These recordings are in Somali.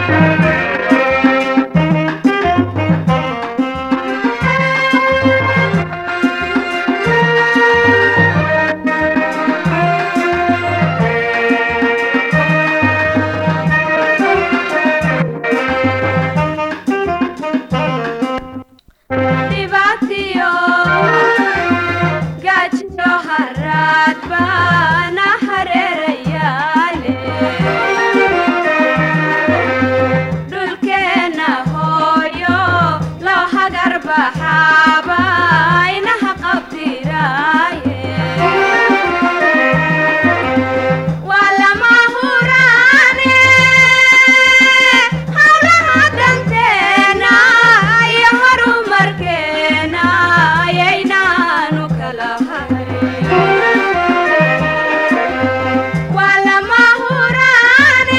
dhibaatiyo gaajiyo haraad baana hareerayaale dhulkeenna hooyo loo hagar baxaaba inaha qabdiraaye waa lama huraane hawlaha danteena iyo horumarkeena ayaynaanu kala hayn waa lama huraane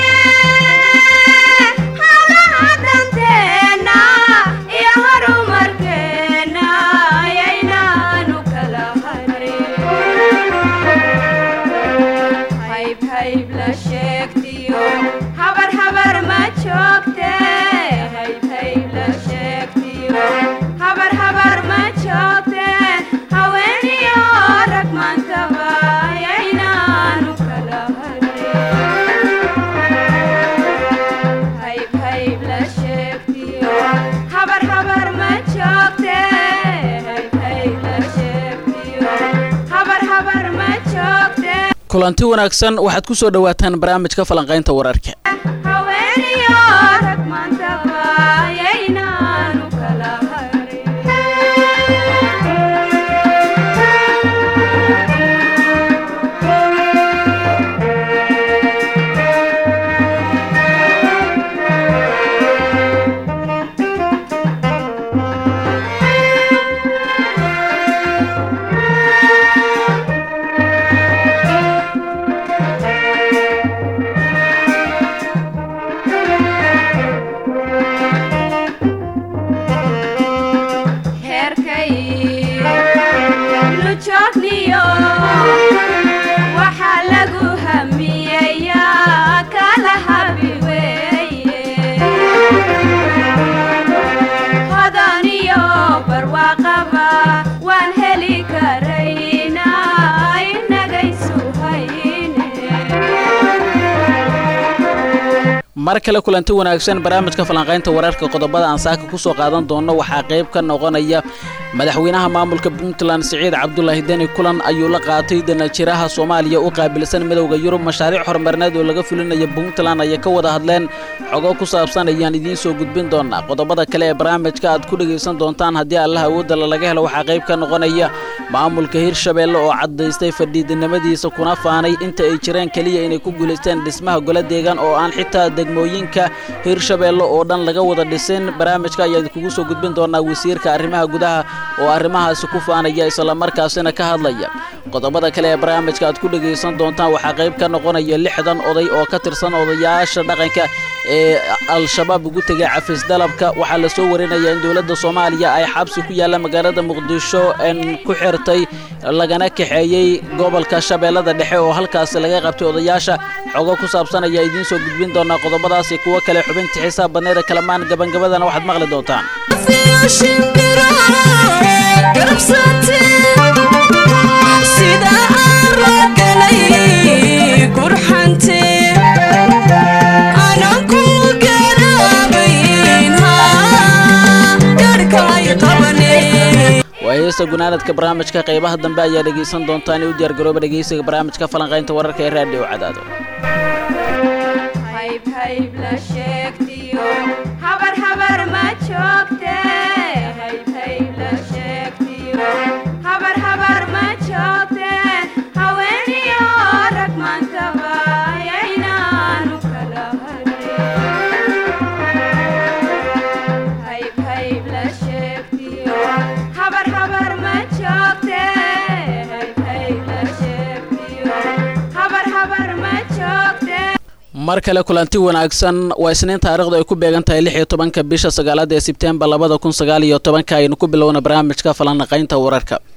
hawlaha danteena iyo horumarkeena ayaynaanu kala hayn hayb hayb la sheegtiyo habar habar ma joogte hayb hayb la sheegtiyo habar habar ma joogte haweeniyo rag maantaba ayaynaanu kala harin hayb hayb la sheegtiyo habar habar ma joogte hayb hayb la sheegtiyo habar habar ma joogte kulanti wanaagsan waxaad ku soo dhowaataan barnaamijka falanqaynta wararka haweeniyo rag maantaba ayaynaanu kala harin heerkay lujoogniyo waxaa lagu hamiyayaa kala habi weeye hodaniyo barwaaqaba waan heli karaynaa inagaysu hayne mar kale kulanti wanaagsan barnaamijka falanqaynta wararka qodobada aan saaka ku soo qaadan doono waxaa qayb ka noqonaya madaxweynaha maamulka puntland siciid cabdulaahi deni kulan ayuu la qaatay danajiraha soomaaliya u qaabilsan midowda yurub mashaariic horumarineed oo laga fulinaya puntland ayay ka wada hadleen xogo ku saabsan ayaan idiin soo gudbin doonaa qodobada kale ee barnaamijka aad ku dhegaysan doontaan haddii allah awoodala laga helo waxaa qayb ka noqonaya maamulka hirshabeelle oo caddaystay fadhiidinimadiisa kuna faanay inta ay jireen keliya inay ku guulaysteen dhismaha gole deegaan oo aan xitaa degmooyinka hirshabeelle oo dhan laga wada dhisin barnaamijka ayaa idinkugu soo gudbin doonaa wasiirka arrimaha gudaha oo arrimahaasi ku faanaya islamarkaasina ka hadlaya qodobada kale ee barnaamijka aad ku dhegaysan doontaan waxaa qayb ka noqonaya lixdan oday oo ka tirsan odayaasha dhaqanka ee al-shabaab ugu tegay cafis dalabka waxaa la soo warinaya in dowladda soomaaliya ay xabsi ku yaalla magaalada muqdisho n ku xirtay lagana kaxeeyey gobolka shabeellada dhexe oo halkaasi laga qabtay odayaasha xogo ku saabsan ayaa idiin soo gudbin doonaa qodobadaasi kuwo kale xubinta xisaab badneeda kalamaan gabangabadana waxaad maqli doontaan sida aan ragalay qurxante anan ku garaabayn garhkay qabane waa heesta gunaanadka barnaamijka qaybaha dambe ayaa dhegaysan doontaan ee u diyaargarooba dhegaysiga barnaamijka falanqaynta wararka ee raadhiyo cadaado hayb hayb la sheegtiyo habar habar ma joogte hayb hayb la sheegtiyo habar habar ma joogte haweeniyo rag maantaba ayaynaanu kala harin hayb hayb la sheegtiyo habar habar ma joogte hayb hayb la sheegtiyo habar habar ma joogte mar kale kulanti wanaagsan waa isniin taarikhdu ay ku beegan tahay lix iyo tobanka bisha sagaalaad ee sebtembar labada kun sagaal iyo tobanka aynu ku bilowna barnaamijka falanaqaynta wararka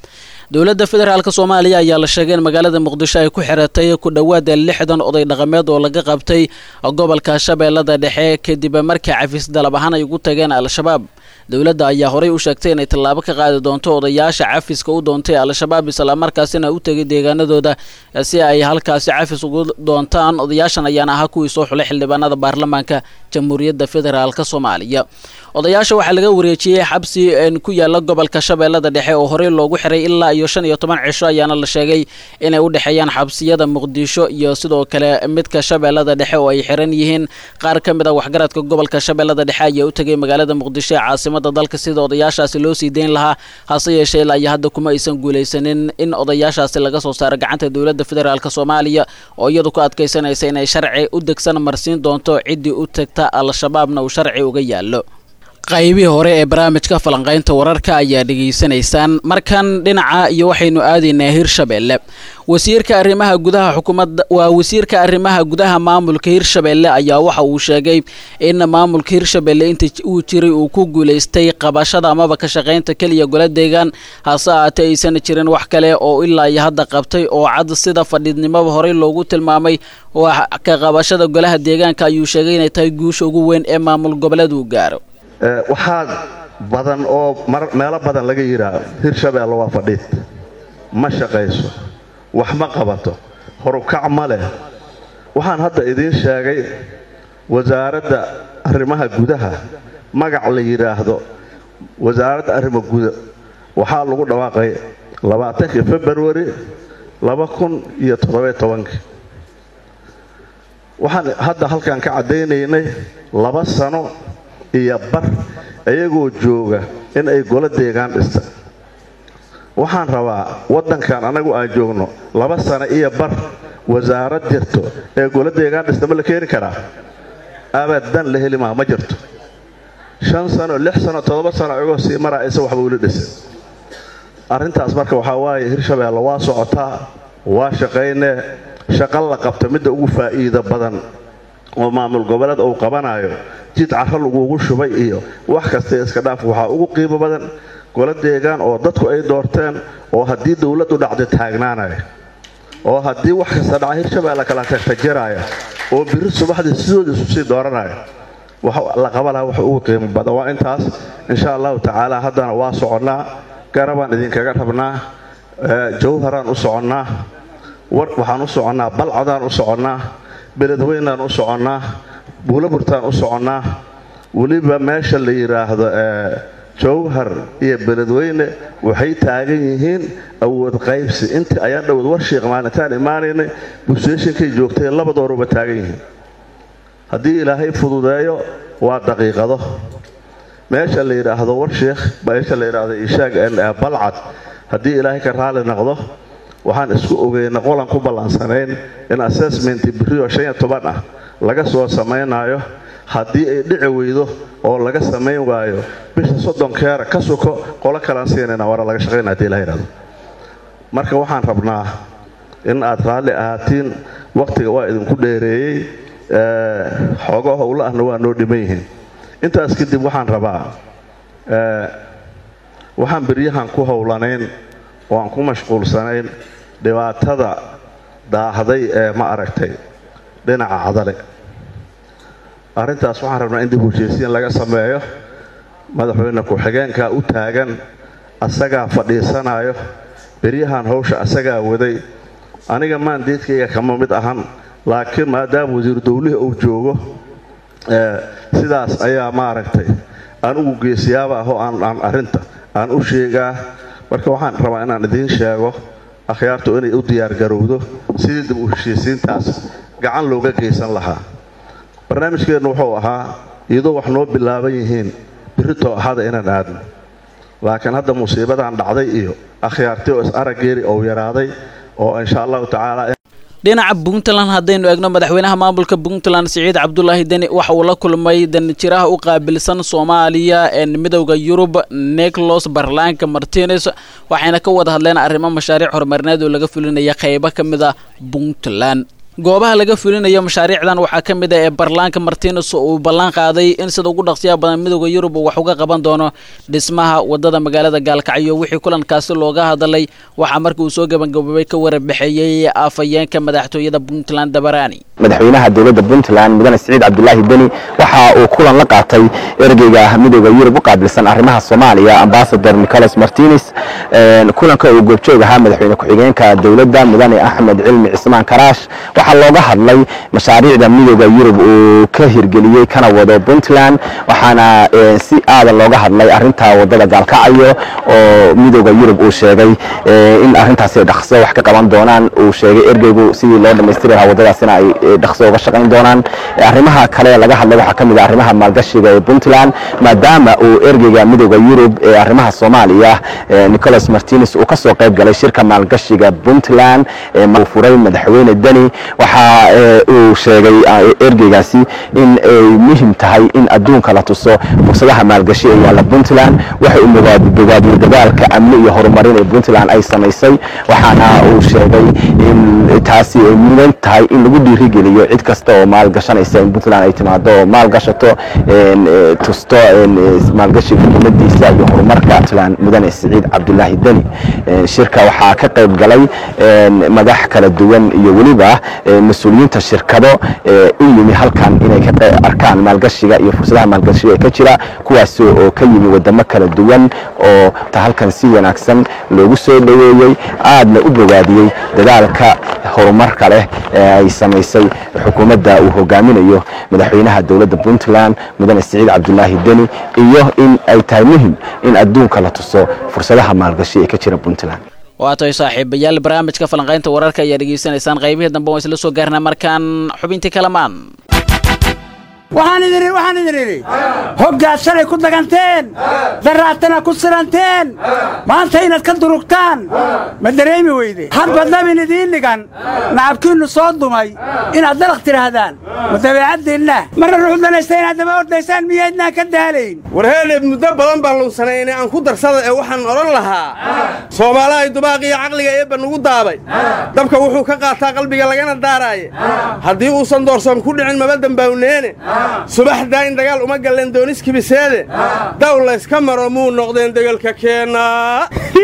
dowladda federaalk soomaaliya ayaa la sheegay in magaalada muqdisho ay ku xiratay ku dhowaada lixdan oday dhaqameed oo laga qabtay gobolka shabeellada dhexe kadib markii cafis dalab ahaan ay ugu tageen al-shabaab dowladda ayaa horey u sheegtay inay tallaabo ka qaadi doonto odayaasha cafiska u doontay al-shabaab islamarkaasina u tegay deegaanadooda si ay halkaasi cafis ugu doontaan odayaashan ayaana ahaa kuwii soo xulay xildhibaanada baarlamaanka jamhuuriyadda federaalk soomaaliya odayaasha waxaa laga wareejiyey xabsi ku yaala gobolka shabeellada dhexe oo horey loogu xiray ilaa iyo shan iyo toban cisho ayaana la sheegay inay u dhexeeyaan xabsiyada muqdisho iyo sidoo kale midka shabeellada dhexe oo ay xiran yihiin qaar ka mid a waxgaradka gobolka shabeellada dhexe ayaa u tegay magaalada muqdisho ee caasimada dalka sida odayaashaasi loo sii deyn lahaa hase yeeshee ilaa iyo hadda kuma aysan guulaysanin in odayaashaasi laga soo saaro gacanta dowladda federaalk soomaaliya oo iyadu ku adkaysanaysa inay sharci u degsan marsiin doonto ciddii u tagta al-shabaabna uu sharci uga yaallo qaybihii hore ee barnaamijka falanqaynta wararka ayaa dhegaysanaysaan markan dhinaca iyo waxaynu aadaynaa hirshabeelle wasiirka arrimaha gudaha xukuumadda waa wasiirka arrimaha gudaha maamulka hirshabeelle ayaa waxa uu sheegay in maamulka hirshabeelle inta uu jiray uu ku guulaystay qabashada amaba ka shaqaynta keliya gola deegaan hase ahaatee aysan jirin wax kale oo ilaa iyo hadda qabtay oo cad sida fadhiidnimaba horey loogu tilmaamay ka qabashada golaha deegaanka ayuu sheegay inay tahay guusha ugu weyn ee maamul goboleed uu gaaro waxaa badan oo meelo badan laga yidhaah hirshabeelle waa fadhiid ma shaqayso wax ma qabato horukac ma leh waxaan hadda idiin sheegay wasaaradda arrimaha gudaha magac la yidhaahdo wasaaradda arrima guda waxaa lagu dhawaaqay labaatankii februari laba kun iyo toddobiyo tobankii waxaan hadda halkan ka caddaynaynay laba sano iyo bar iyagoo jooga in ay golo deegaan dhista waxaan rabaa waddankan annagu aan joogno laba sano iyo bar wasaarad jirto ee golo deegaan dhista ma la keeni karaa abadan la heli maa ma jirto shan sano lix sano toddoba sano iyagoo sii maraa isa waxba uli dhisa arrintaas marka waxaa waaye hirshabeelle waa socotaa waa shaqaynee shaqo la qabta midda ugu faa'iida badan oo maamul goboleed uu qabanayo jid carro laguugu shubay iyo wax kasta iska dhaaf waxaa ugu qiimo badan golo deegaan oo dadku ay doorteen oo haddii dowladdu dhacdo taagnaanaya oo haddii wax kasta dhaca hirshabeelle kala tagtajiraya oo biri subaxdii sidooda isu sii dooranaya wax la qaba laha wax ugu qiimo badan waa intaas insha allahu tacaala haddana waa soconnaa garabaan idinkaga rabnaa jawharaan u soconnaa waxaan u soconnaa balcadaan u soconnaa beledweynaan u soconnaa buulaburtaan u soconnaa weliba meesha la yidhaahdo jawhar iyo beledweyne waxay taagan yihiin awood qaybsi intii ayaan dhowad warshiiq maalintaan imaanaynay busteeshinkay joogtay labadooruba taagan yihiin haddii ilaahay fududeeyo waa daqiiqado meesha la yidhaahdo warshiikh meesha la yidhaahdo ishaag balcad haddii ilaahay ka raali noqdo waxaan isku ogeyna qolan ku ballansanayn in assessment birioo shan iyo toban ah laga soo samaynayo haddii ay dhici weydo oo laga samayn waayo bisha soddonkeera ka suko qolo kalaan siinayna waana laga shaqaynaa hadii ilaha yidhahdo marka waxaan rabnaa in aad raalli ahaatiin wakhtiga waa idinku dheereeyey xoogo howlo ahna waa noo dhiman yihiin intaas kadib waxaan rabaa waxaan beryahan ku howlanayn oo aan ku mashquulsanayn dhibaatada daahday ee ma aragtay dhinaca cadale arrintaas waxaan rabnaa in dib heshiisiin laga sameeyo madaxweyne ku-xigeenkaa u taagan asagaa fadhiisanayo beryahan hawsha asagaa waday aniga maandeedkayga kama mid ahan laakiin maadaama wasiiru dowlihii uu joogo sidaas ayaa maaragtay aan ugu geesiyaaba ahoo aan arrinta aan u sheegaa marka waxaan rabaa inaan idiin sheego akhyaartu inay u diyaargarowdo sidii dib u heshiisiintaas gacan looga geysan lahaa barnaamijkeennu wuxuu ahaa iyadoo wax noo bilaaban yihiin birritoo ahada inaan aadno laakiin hadda musiibadan dhacday iyo akhyaartii oo is araggeeri ou yaraaday oo insha allahu tacaala dhinaca puntland haddaynu eegno madaxweynaha maamulka puntland siciid cabdulaahi deni waxa uu la kulmay danjiraha u qaabilsan soomaaliya ee midowda yurub nicolos barlanka martines waxayna ka wada hadleen arrimo mashaariic horumarineed oo laga fulinaya qaybo ka mid a puntland goobaha laga fulinayo mashaariicdan waxaa ka mid ah ee barlaanka martines uu ballan qaaday in sida ugu dhaqsiyaha badan midooda yurub uu wax uga qaban doono dhismaha wadada magaalada gaalkacyo wixii kulankaasi looga hadalay waxaa markii uu soo gabagaboobay ka warbixeeyey afhayeenka madaxtooyada puntland dabaraani madaxweynaha dowladda puntland mudane siciid cabdulaahi deni waxa uu kulan la qaatay ergeyga midooda yurub u qaabilsan arrimaha soomaaliya ambasador nicolas martines kulanka uu goobjoog ahaa madaxweyne ku-xigeenka dowladda mudane axmed cilmi cismaan karaash waxaa looga hadlay mashaariicda midooda yurub uu ka hirgeliyey kana wado puntland waxaana si aadan looga hadlay arinta wadada gaalkacyo oo midooda yurub uu sheegay in arintaasi dhaqso wax ka qaban doonaan uu sheegay ergeygu sidii loo dhammaystiri lahaa wadadaasina ay dhaqso uga shaqayn doonaan arrimaha kale laga hadlay waxaa ka mid ah arrimaha maalgashiga ee puntland maadaama uu ergeyga midooda yurub ee arrimaha soomaaliya nicolas martines uu ka soo qayb galay shirka maalgashiga puntland ee uu furay madaxweyne deni waxa uu sheegay ergeygaasi in ay muhim tahay in adduunka la tuso fursadaha maalgashi ee yaalla puntland waxa uu bogaadiyey dadaalka amni iyo horumarin ee puntland ay samaysay waxaana uu sheegay in taasi ay mudan tahay in lagu dhiirigeliyo cid kasta oo maalgashanaysa in puntland ay timaado oo maalgashato tusto maalgashiga dowladiisa iyo horumarka puntland mudane siciid cabdulaahi deni shirka waxaa ka qayb galay madax kala duwan iyo weliba mas-uuliyiinta shirkado u yimi halkan inay ka arkaan maalgashiga iyo fursadaha maalgashiga ee ka jira kuwaas oo ka yimi wadamo kala duwan oo halkan si wanaagsan loogu soo dhoweeyey aadna u bogaadiyey dadaalka horumarka leh ee ay samaysay xukuumadda uu hogaaminayo madaxweynaha dowladda puntland mudane siciid cabdulaahi deni iyo in ay tahay muhim in adduunka la tuso fursadaha maalgashi ee ka jira puntland waa tahay saaxiibayaal barnaamijka falanqaynta wararka ayaa dhegaysanaysaan qaybihii dambe waan isla soo gaarnaa markaan xubintii kalamaan waxaan idin idhi waxaan idin idhi hoggaad shalay ku daganteen daraatana ku siranteen maanta inaad ka durugtaan ma dareemi weyde hadba dabin idiin dhigan nacabkiinnu soo dumay inaad dalaq tidhaahdaan ma dabeecaddiinna marna ruux danaysta inaad daba ordaysaan miyaydnaan ka daalayn warheedheed muddo badan baan lunsanayne aan ku darsada ee waxaan odhan lahaa soomaalahay dubaaq iyo caqliga eebba nugu daabay dabka wuxuu ka qaataa qalbiga lagana daaraaye haddii uusan doorsoon ku dhicin maba dembawneene subaxdaa in dagaal uma galleen dooniskibiseede daw layska maro muu noqdeen degelka keennaa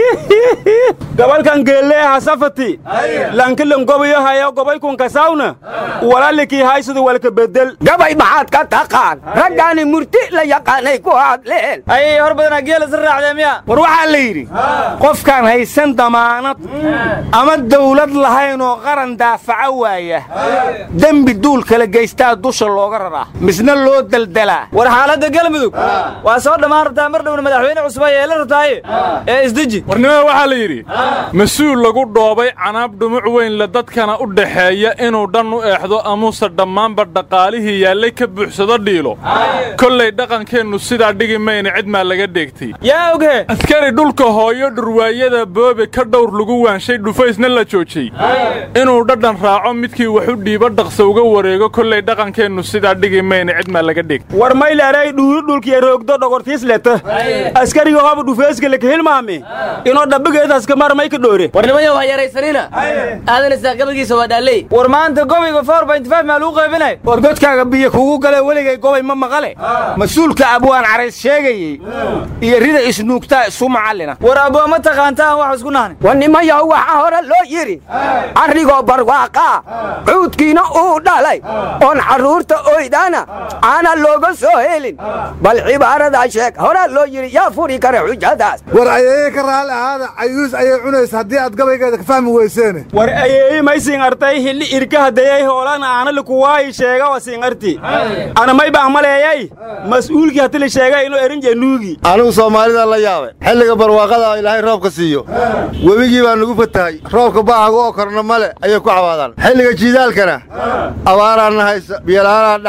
gabalkan geelleeha safati lankilan gobayo hayo gobaykun kasawna walalikii haysadu walka bedel gabay maxaad ka taqaan raggaani murti la yaqaanay ku hadleen ayay hor badanaa geela si raacdee miya war waxaa la yidhi qofkaan haysan damaanad ama dawlad lahayn oo qaran daafaca waaya dembi duul kala geystaa dusha looga raraa misna loo daldalaa war xaaladda galmudug waa soo dhammaan rabtaa mar dhowna madaxweyne cusub ay yeela rabtaaye ee isdeji warnimada waxaa la yidhi mas-uul lagu dhoobay canaab dhumuc weyn le dadkana u dhaxeeya inuu dhan u eexdo amuse dhammaanba dhaqaalihii yaallay ka buuxsado dhiilo kollay dhaqankeennu sidaa dhigi mayna cid maa laga dheegtay yaa oghe askari dhulka hooyo dhurwaayada boobe ka dhowr lagu waanshay dhufaysna la joojiyey inuu dhadhan raaco midkii wax u dhiibo dhaqsa uga wareego kollay dhaqankeennu sidaa dhigi mayna cid maa laga dheegtay war mayleeray dhuuri dhulkiya roogdo dhogortiis leta askariga hooba dhufeeska laka hilmaame inoo dhabbigeedaska mar may ka dhoore warnimayow ha yaraysanina aadan isaaqabadiisa waa dhaalley war maanta gobayga four point five maa lagu qaybinay war godkaaga biyo kugu gale weligay gobay ma maqale mas-uulka abwaan carays sheegayey iyo rida isnuugtaa isu macallina war abwaa ma taqaanta aan wax isku nahni war nimayow waxaa hore loo yidhi carrigoo barwaaqaa cuudkiina uu dhalay oon carruurta oydana aana looga soo helin bal cibaaradaa sheeg horaa loo yidhi yaa furi kara xujadaas war ayeeye ka raalli ahaada cayuus ayay cunaysa haddii aad gabaygeeda ka fahmi weyseene war ayeeyi may siinartay hilli irka hadayay hoolana aanali kuwaayi sheega wa siinarti ana may baan maleeyay mas'uulkii hati la sheegay inuu erin januugi anigu soomaalida la yaabay xilliga barwaaqada ilaahay roobka siiyo webigii baa nugu fatahay roobka baahagu oo korna male ayay ku cawaadaan xilliga jiidaalkana abaaraanna haysa biyola'aanaa dhacday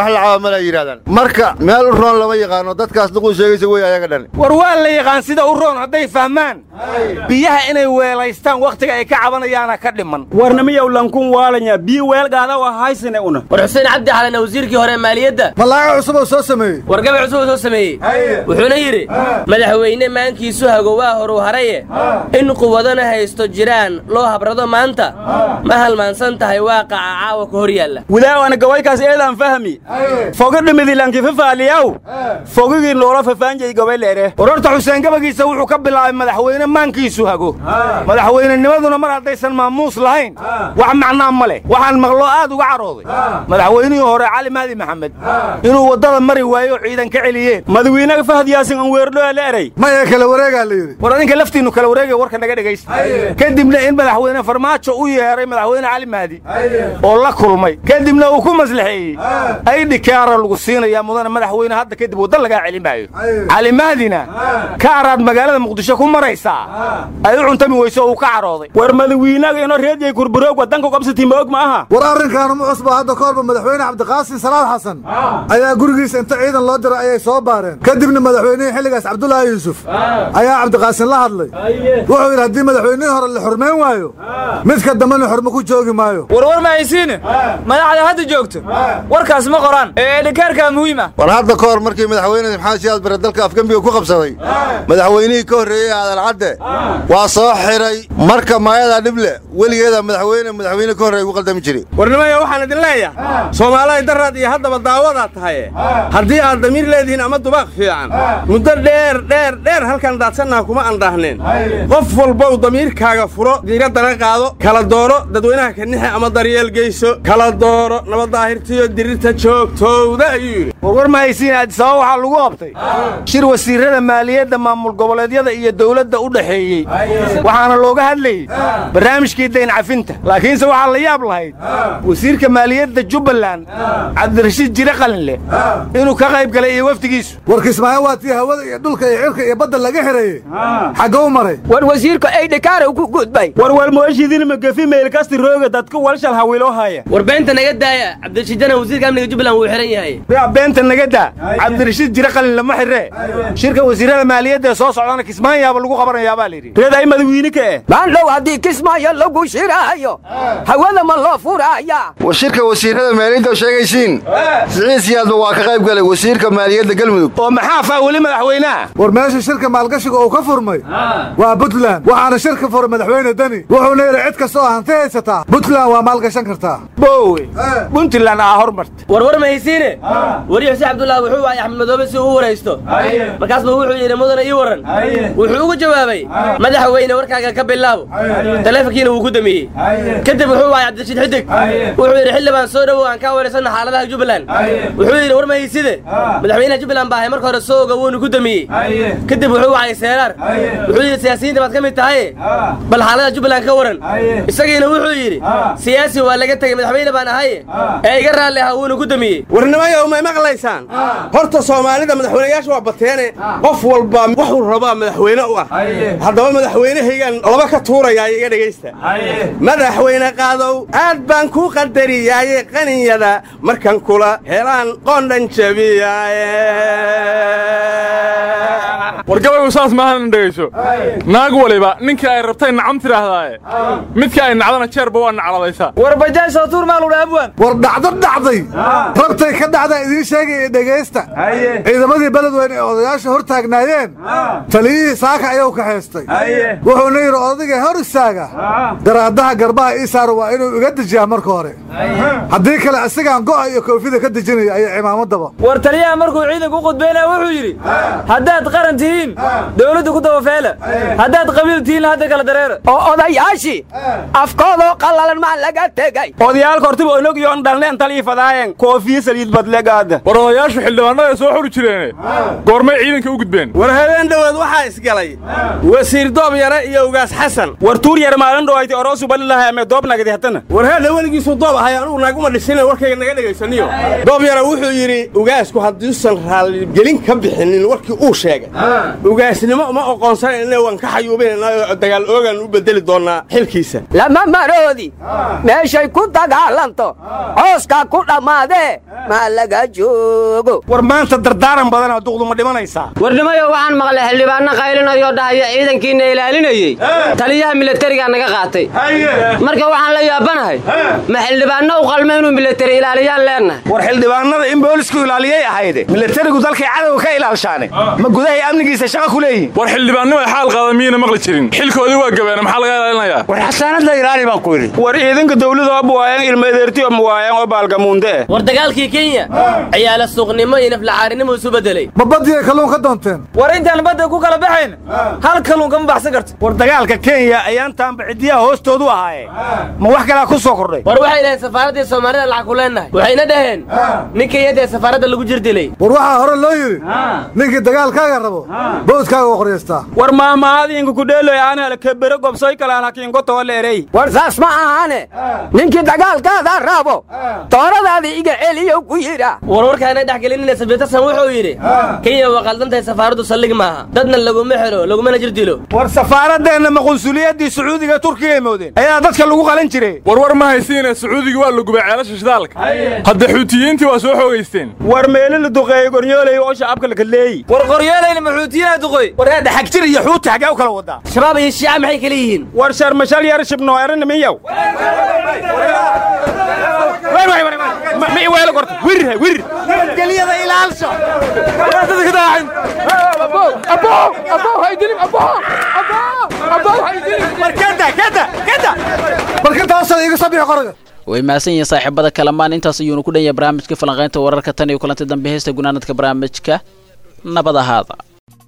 wax la caba mala yidhahdaan marka meel u roon lama yaqaano dadkaas duquu sheegaysa wey ayaga dhan war waa la yaqaan sida u roon hadday fahmaan biyaha inay weelaystaan wakhtiga ay ka cabanayaana ka dhiman warnamiyow lankun waalanya biyo weelgaada waa haysane una war xuseen cabdi xalana wasiirkii hore maaliyadda malaaga cusub oo soo sameeyey wargaba cusub oo soo sameeyey wuxuuna yidhi madaxweyne maankiisu hago waa horu haraye in quwadana haysto jiraan loo habrado maanta ma halmaansan tahay waaqaca caawa ka hor yaalla wilaawana gawaykaas eedaan fahmi foga dhimidilanki fafaaliyaw fogigii noola fafaanjay gabayleere warorta xuseen gabagiisa wuxuu ka bilaabay madaxweyne maankiisu hago madaxweynenimaduna mar haddaysan maamuus lahayn wax macnaa ma leh waxaan maqloo aad uga carooday madaxweynihii hore cali mahdi maxamed inuu waddada mari waayo ciidan ka celiyeen madawiinaga fahad yaasin aan weerdhoa la eray maya kala wareegaa la yidhi war adinka laftiinnu kala wareegaya warka naga dhegaysta kadibna in madaxweyne farmaajo u yeeray madaxweyne cali mahdi oo la kulmay kadibna uu ku maslaxeeyey aydhi kaara lagu siinayaa mudane madaxweyne hadda kadib wadda lagaa celin maayo cali mahdina kaaraad magaalada muqdisho ku maraysaa ay u cuntami weyso oo uu ka carooday war madawiinaga inoo reedyay kurburoog waddanka qabsatii ma og ma aha war arrinkaanu ma cusba hadda ka horba madaxweyne cabdiqaasim salaad xasan ayaa gurigiisa inta ciidan loo diray ayay soo baareen kadibna madaxweynihii xilligaas cabdulaahi yuusuf ayaa cabdiqaasim la hadlay wuxuu yidhi haddii madaxweynihii hore la xurmayn waayo midka dambena xurmo ku joogi maayo warwar ma haysiine madaxda hadda joogto warkaas ma qoraan ee edhikaarkaa muhiim ah war hadda ka hor markii madaxweyne maxamed siyaad bare dalka afgembiga ku qabsaday madaxweynihii ka horreeyey aadan cadde waa soo xiray marka maayadaa dhib leh weligeeda madaxweyne madaxweyne ka horreey ugu qaldami jiray warnimaya waxaan idin leeyahay soomaalihay daraad iyo haddaba daawadaa tahaye haddii aad damiir leedihiin ama dubaaq fiican muddo dheer dheer dheer halkan daadsannaha kuma andhaahneen qof walbow damiirkaaga furo diiraddana qaado kala dooro dadweynaha kanixe ama daryeel geyso kala dooro nabaddaahirtiyo dirirta joogtowda ayuu yidhi warwar ma haysiin addisababa waxaa lagu qabtay shir wasiirrada maaliyadda maamul goboleedyada iyo dawladda u dhaxeeyey waxaana looga hadlayey barnaamijkii dayn cafinta laakiinse waxaa la yaab lahayd wasiirka maaliyadda jubbaland cabdirashiid jire qalinleh inuu ka qayb galay iyo wafdigiisu warkismaayo waa tii hawada iyo dhulka iyo cirka iyo badda laga xereeyey xaggou maray war wasiirka aydhikaara ku gudbay war walmoeshidin magafi meelkasti rooga dadka walshal hawiloo haya war beenta naga daaya cabdirashiidana wasiirka amniga jubbaland wuu xihan yahay yaa beenta naga daa cabdirashiid jire qalin lama xiree shirka wasiirrada maaliyadda ee soo socdana kismaayaaba lagu qabanayaa baa layidhi reed ay madawiine ka eh maandhow haddii kismaayo lagu shiraayo hawada ma loo furaaya war shirka wasiirrada maaliyadda oo sheegaysiin siciid siyaadba waa ka qayb galay wasiirka maaliyadda galmudug oo maxaa faa weli madaxweynaha war meesha shirka maalgashiga uu ka furmay waa puntland waxaana shirka furay madaxweyne deni wuxuuna yidhi cid kasta oo hanti haysataa puntland waa maalgashan kartaa boowe puntland aa hormarta warwar ma haysiine wariye xuseen cabdullaah wuxuu waayay axmed madoobe si uu u waraysto markaasba wuxuu yidhi mudana ii waran wuxuu ugu jawaabay madaxweyne warkaaga ka bilaabo taleefonkiina wuu ku damiyey kadib wuxuu waayay cabdirashiid xidig wuxuu yidhi xildhibaan soo dhowow aan kaa waraysanna xaaladaha jubbaland wuxuu yidhi war ma hayside madaxweynaha jubbaland baa ahay marka hore soo oga wuuna ku damiyey kadib wuxuu waayay seeraar wuxuu yidhi siyaasiyiinta baad ka mid tahay bal xaalada jubbaland ka waran isagiina wuxuu yidhi siyaasi waa laga tegey madaxweyne baan ahaye ee iga raalli ahaa wuuna ku damiyey warnimayow may maqlaysaan horta soomaalida madaxweynayaasha waa bateene qof walba wuxuu rabaa madaxweyne u ah haddaba madaxweynehaygaan laba ka tuurayaa iga dhegaysta madaxweyne qaadow aad baan ku qadariyaaye qaninyada markan kula helaan qoondhan jabiyaaye wargabaygu saas maahan dhegayso naag waliba ninkii ay rabtay nacam tidhaahdaaye midkii ay nacdana jeerba waa nacladaysaa war bajaajoo tuur maaludha abwan war dhacdo dhacday rabtay ka dhacdaa idiin sheegaya dhegaysta ciidamadii beledweyne ee odayaasha hor taagnaayeen taliyihii saaka ayuu ka haystay wuxuuna yidhi odayga hor istaaga garaadaha garbaha ii saara waa inuu iga dejiyaa marka hore haddii kale isagaan go'a iyo koofida ka dejinaya ayo cimaamadaba war taliyaha markuu ciidanku u qudbaynaya wuxuu yidhi haddaad qaran tihiin dawladdu ku dabafeela haddaad qabiil tihiin hadda kala dareera oo odayaashii afkoodoo qallalan maa laga tegay odayaalka hortiba onog yoon dhalneen talii fadaayeen koofiye saliid badlegaada war odayaashu xildhibaanada soo xuri jireene goormay ciidanka u gudbeen war habeen dhowaad waxaa isgalay wasiir doob yare iyo ugaas xasan war tuur yar maalin dhowayti oroosu balilahay ame doob nagadi hatana war heedha weligiisuu doob ahay anugu naaguma dhisina warkayga naga dhegaysaniyo doob yare wuxuu yidhi ugaasku hadduusan raalligelin ka bixinin warkii uu sheegay ugaasnimo uma oqoonsanayna waan ka xayuubinayna dagaal oogaan u bedeli doonnaa xilkiisa lama maroodi meeshay ku dagaalanto cooskaa ku dhammaadee maa la laga joogo war maanta dardaaran badanaa duqdu ma dhimanaysaa warnimayo waxaan maqlay xildhibaanno qaylinayoo dhahaya ciidankiina ilaalinayey taliyaha milatarigaa naga qaatay marka waxaan la yaabanahay ma xildhibaanno u qalma inuu milatari ilaaliyaan leennahay war xildhibaanada in boolisku ilaaliyay ahayde milatarigu dalkay cadowga ka ilaalshaane ma gudahay amnigiisa shaqa ku leeyihin war xildhibaannimo ay xaal qaada miyayna maqli jirin xilkoodii waa gabeene maxaa laga ilaalinayaa war xasaanad la ilaali baan ku yidhi war ciidanka dawladu abu waayaan ilmadeertiyo ma waayaan oo baalgamuunde war dagaalkii kenya ciyaala suuqnimo iyo naflacaarinimo isu bedelay ma badiyay kalluun ka doonteen war intaan badda ku kala baxayn hal kalluun kama baxsan karto war dagaalka kenya ayaan taanba ciddiyaha hoostoodu ahaaye ma wax kalaa ku soo kordhay war waxay dhaheen safaaraddii soomaalida lacag ku leennahay waxayna dhaheen ninka iyadee safaaradda lagu jir dilay war waxaa hore loo yidhi ninkii dagaalkaaga rabo bawdkaaga u qoryaystaa war maamaadiinku kudheeloy aanala kebere gobsoy kalaan hakiinko tooleerey war saas ma ahaane ninkii dagaalkaada rabo tooradaada iga celiyo ku yidha warwarkaana dhex gelinina sabitasan wuxuu yidhi kenya waa qaldantahay safaaraddu saldhig maaha dadna laguma xelo lagumana jir dilo war safaaradeenna ma qunsuliyaddii sacuudiga turkiga moodeen ayaa dadka lagu qalan jiray warwar ma haysiine sacuudiga waa la gubay ceelasha shidaalka hadda xuutiyiintii waa soo xoogaysteen war meelo la duqeeyey goryoolay oo shacabka la kaleeyi war qoryoolayna maxuutiyiinaa duqoy war hadda xagjir iyo xuuti xaggee u kala wadaa shabaab iyo shiica maxay kala yihiin war sharmashal yar shibnoo eran miyow ma iweelo gorta wirha wir nabadgelyada ilaalsho way mahadsan yihiin saaxiibada kalamaan intaas ayuunu ku dhan yahay barnaamijka falanqaynta wararka tan iyo kulanti dambe heesta gunaanadka barnaamijka nabad ahaada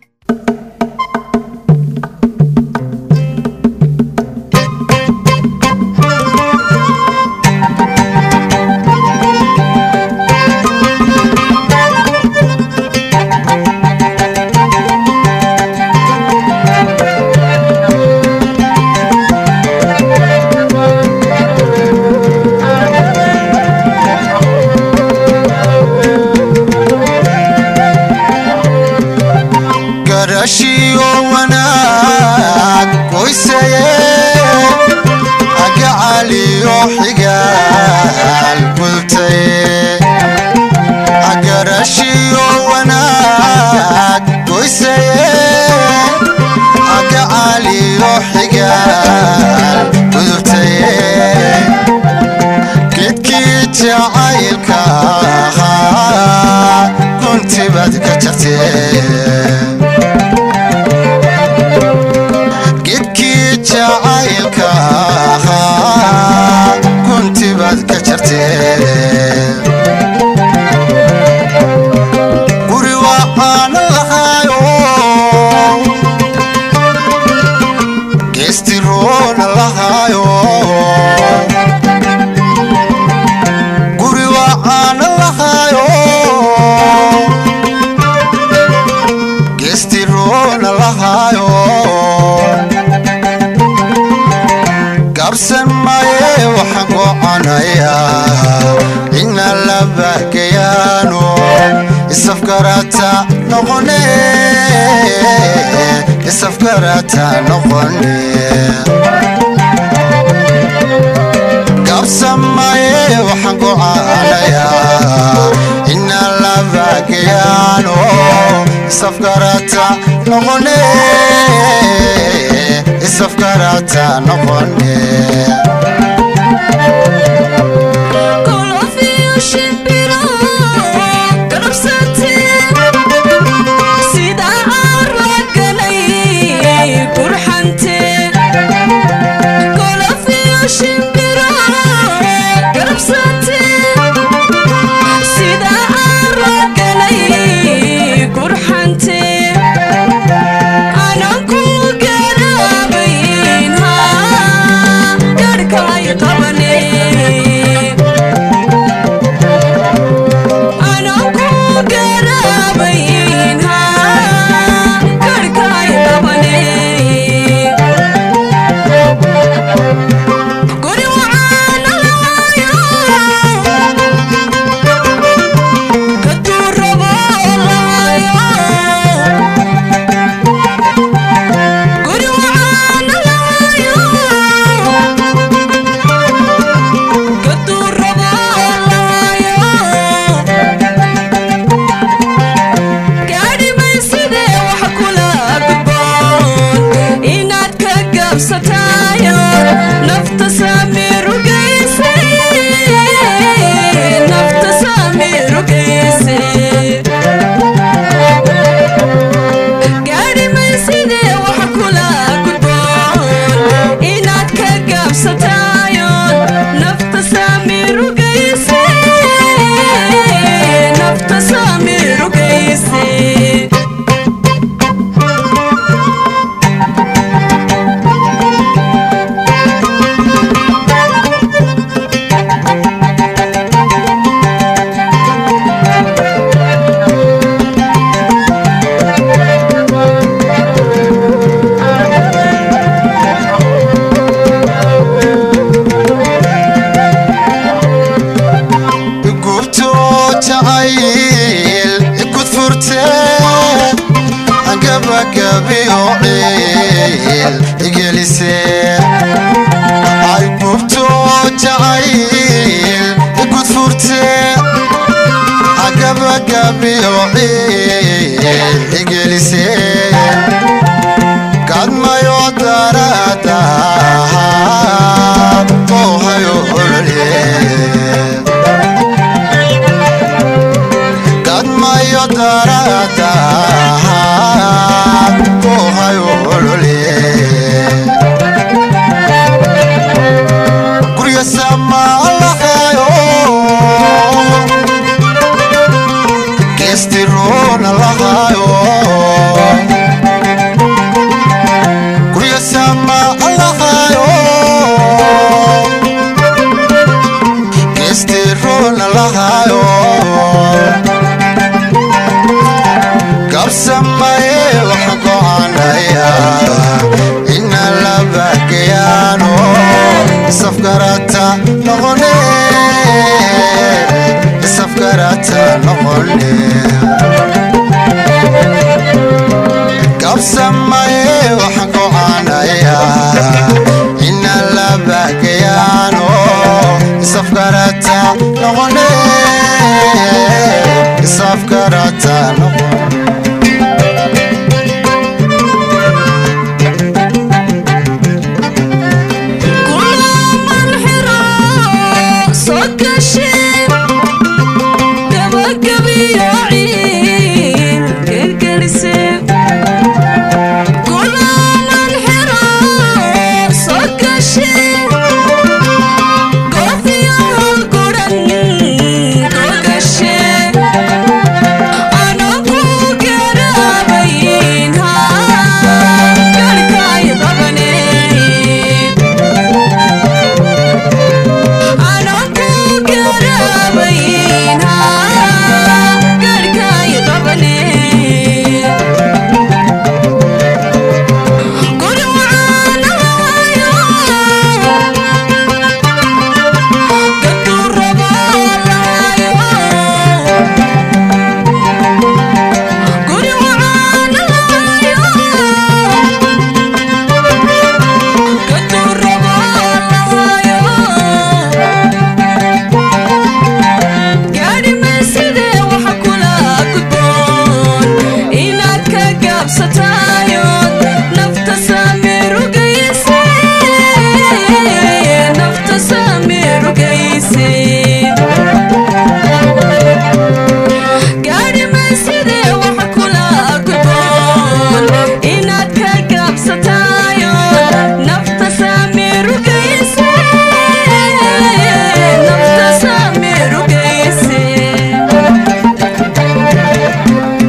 garashiyo wanaag qoysaye agacaliyo xigaal gultaye agarashiyo wanaag qoysaye agacaliyo xigaal gudubtaye gedkii jacaylka ahaa kuntibad ka jartee gedkii jacaylka ahaa kuntibaad ka jartee guri waxaan lahaayo geestiroona lahaayo guri waxaan lahaayo geestiroona lahaayo gabsan maye waxaan goconayaa ina la bahgayaano isafgarata noqone isafgarata noqone gabsan maye waxaan goconayaa ina la bahgayaano isafgarata noqone isafgarata noqone Qabanay gabagabiyo ciil igelisee ay gubto jacayl igudfurtee gabagabiyo ciil igelisee kadmayo darada toohayo olole kadmayo darada toohayo olole gurya samalahayo gestirona lahayo gurya sama lahayo gestirona lahayo kabsamaye waxa gocanaya ina labagayaano safgarata noqone safgarata noqone kabsamaye waxa gocanaya ina labagayaano safgarata noqone safgarata noqone